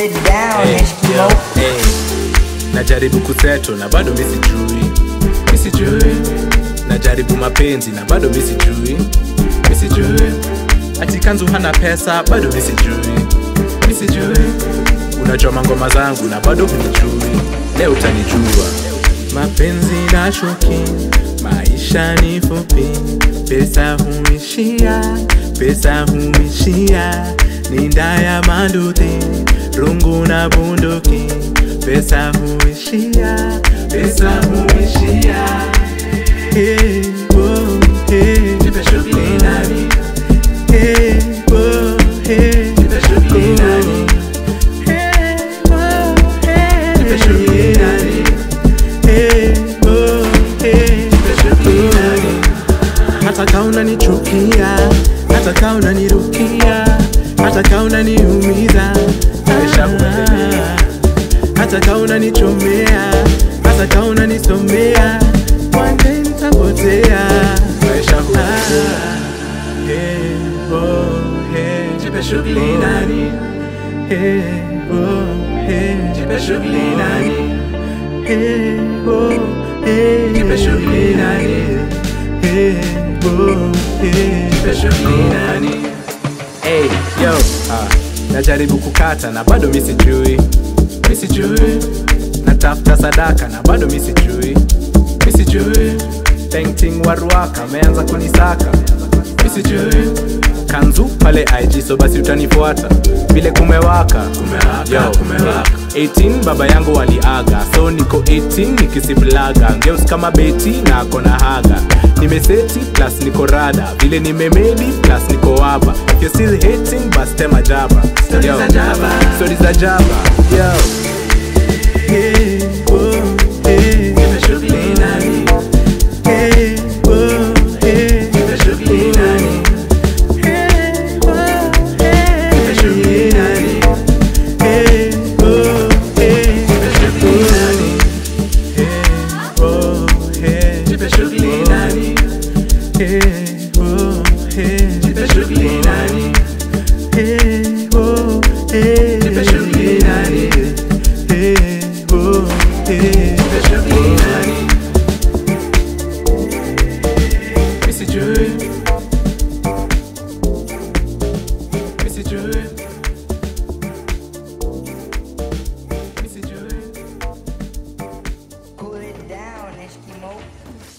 it down, Hey, Eskimo. yo, hey. najaribu kuseto na bado misijui misijui najaribu mapenzi na bado misijui misijui ati kanzu hana pesa bado misijui misijui unachoma ngoma zangu na bado hunijui leo utanijua mapenzi na shuki maisha ni fupi pesa huishia pesa huishia ni ndaya manduthi rungu na bunduki pesa huishia pesa huishia hey, oh, hey. Jipe shughuli nani hey, oh, hey. Jipe shughuli nani hey, oh, hey. Jipe shughuli nani hey, oh, hey. Jipe shughuli nani hata kaa unanichukia hata kaa unanirukia hata kaa unaniumiza Ah, hata kaa unanichomea hata kaa unanisomea wande nitapotea Ah, hey, oh, hey. Jipe shughuli nani Hey, oh, hey. Jipe shughuli nani Hey, oh, hey. Jipe shughuli nani Hey, oh, hey. Jipe shughuli nani Hey, yo, ah, najaribu kukata na bado misijui misijui natafuta sadaka na bado misijui misijui painting waruaka ameanza kunisaka misijui kanzu pale ig so basi utanifuata vile kumewaka Yo, 18 baba yangu waliaga so niko 18 nikisiblaga ngeus kama beti na akona haga nimeseti plus niko rada vile nimemedi plus niko waba If you're still hating bas tema jaba Stories za jaba. Stories za jaba yo Hey, oh, hey. Jipe shughuli nani Hey, oh, hey. Jipe shughuli nani Hey, oh, hey. Jipe shughuli nani Hey, oh, hey. Jipe shughuli nani Hey, oh, hey. Jipe shughuli nani Hey, oh, hey. Jipe shughuli nani Hey, oh, hey. Jipe shughuli nani Hey, oh, hey. Jipe shughuli nani Misijui. Misijui. Misijui. Cool it down, Eskimo.